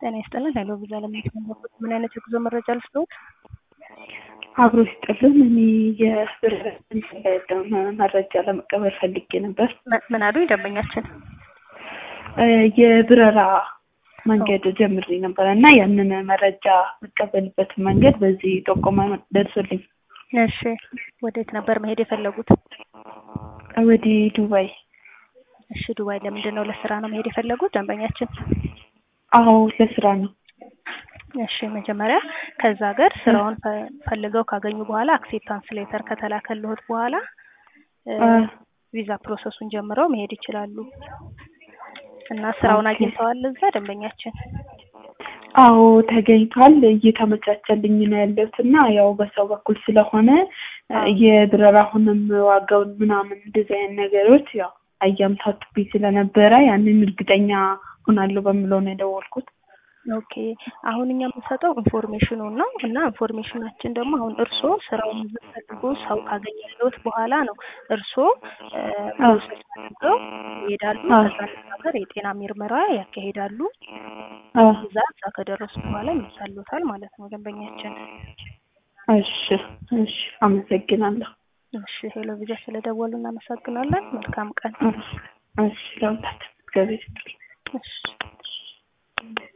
ጤና ይስጥልን። ሄሎ ቪዛ ለሚያስመለክት ምን አይነት የጉዞ መረጃ ልስጥዎት? አብሮ ይስጥልን። እኔ የብር መረጃ ለመቀበል ፈልጌ ነበር። ምን- ምን አሉኝ ደንበኛችን? እ የብረራ መንገድ ጀምሬ ነበር እና ያንን መረጃ የምቀበልበት መንገድ በዚህ ጠቆማ ደርሶልኝ እሺ ወዴት ነበር መሄድ የፈለጉት? ወደ ዱባይ። እሺ ዱባይ ለምንድን ነው? ለስራ ነው መሄድ የፈለጉት ደንበኛችን? አዎ ለስራ ነው። እሺ መጀመሪያ ከዛ ሀገር ስራውን ፈ- ፈልገው ካገኙ በኋላ አክሴፕታንስ ሌተር ከተላከልዎት በኋላ እ አ፣ ቪዛ ፕሮሰሱን ጀምረው መሄድ ይችላሉ። እና ስራውን ኦኬ። አግኝተዋል እዛ ደንበኛችን? አዎ ተገኝቷል። እየተመቻቸልኝ ነው ያለሁት እና ያው በሰው በኩል ስለሆነ እ አዎ። የብረራ አሁንም ዋጋውን ምናምን እንደዚህ አይነት ነገሮች ያው አያምታቱብኝ ስለነበረ ያንን እርግጠኛ ሆናለሁ በምለው ነው የደወልኩት። ኦኬ አሁን እኛ የምንሰጠው ኢንፎርሜሽኑን ነው እና ኢንፎርሜሽናችን ደግሞ አሁን እርስዎ ስራውን ፈልጎ ሰው ካገኘልዎት በኋላ ነው እርስዎ እ ፕሮሰስ አድርገው ይሄዳሉ። አዎ። ከዛ ሀገር የጤና ምርመራ ያካሂዳሉ። አዎ እዛ እዛ ከደረሱ በኋላ ይመጣልዎታል ማለት ነው ደንበኛችን። እሺ እሺ፣ አመሰግናለሁ። እሺ ሄሎ ቪዛ ስለደወሉ እናመሰግናለን። መልካም ቀን። እሺ እሺ፣ ለሁላችን እግዚአብሔር ይስጥልኝ። እሺ